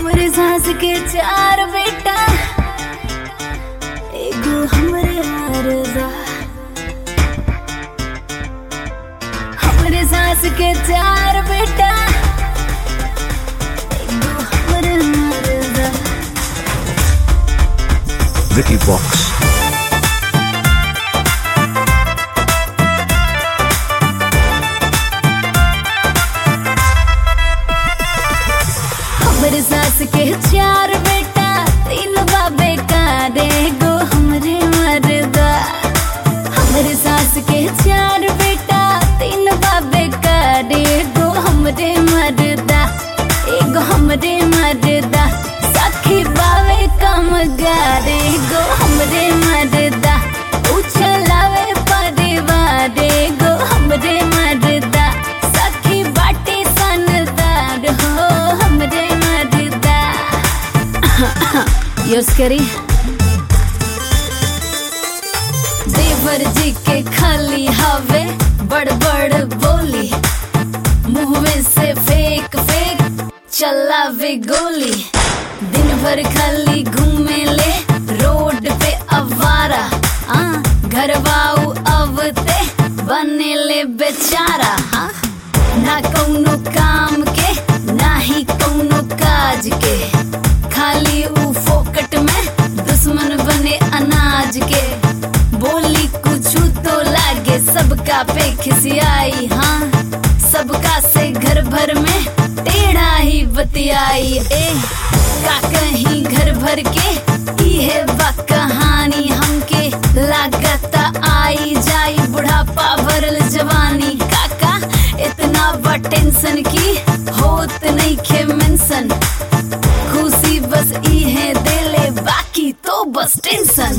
हमरे सास के चार बेटा एगो हमरे मरदा हमरे सास के चार बेटा एगो हमरे मरदा Vicky Box. हमरे सास के चार बेटा तीन बाबे का गो हमरे मरदा हमरे सास के चार बेटा तीन बाबे का गो हमरे मरदा एगो हमरे मरदा सखी बावे कम गारे गो हमरे मरदा उछलावे परिवार गो हमरे मरदा सखी बाटे सनदार हो हमरे मरदा यूज करी देवर जी के खाली हवे बड़ बड़ बोली मुंह में से फेंक फेंक चलावे गोली दिन भर खाली घूमे ले रोड पे अवारा आ घरवाऊ अवते बने ले बेचारा हाँ ना कौनो काम के ना ही कौनो काज के खाली ऊ फोकट में दुश्मन बने अनाज के बोली कुछ तो लागे सबका पे खिसियाई हाँ सबका से घर भर में टेढ़ा ही बतियाई ए का कहीं घर भर के इहे बा कहानी हमके लागता आई जाई बुढ़ापा भरल जवानी काका इतना बा टेंशन की होत नहीं खे मेंशन खुशी बस इहे देले बाकी तो बस टेंशन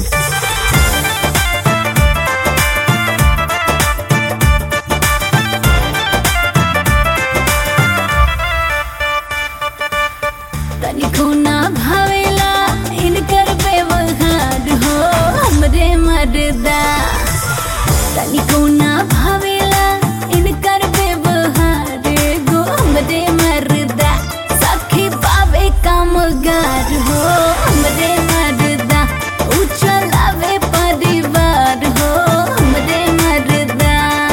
तनिको ना भावेला इनकर व्यवहार हो हमरे मरदा तनिको ना भावेला इनकर व्यवहार गो हमरे मरदा सखी पावे कामगार हो हमरे मरदा उछलावे परिवार हो हमरे मरदा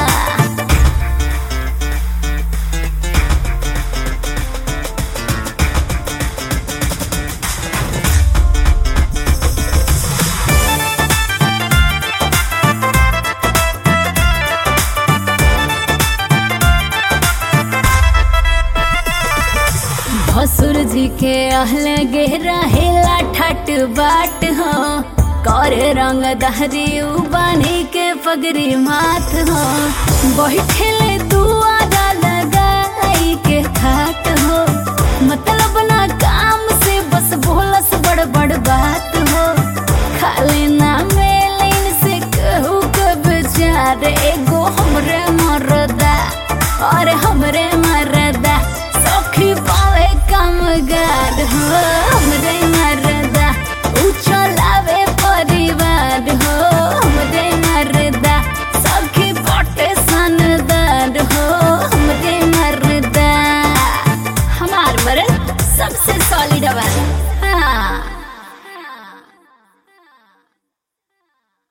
भसुर जी के अहल गेरा हेला ठट बाट हो कर रंग दहरी बानी के पगरी माथ हो बैठले दुआरा लगाई के खाट हो मतलब ना काम से बस बोलस बड़ बड़ बात हो खाली ना मेलिन से कहू के बेचार एगो हमरे मरदा और हमरे मरदा सखी पावे कामगार हो हमरे मरदा उछल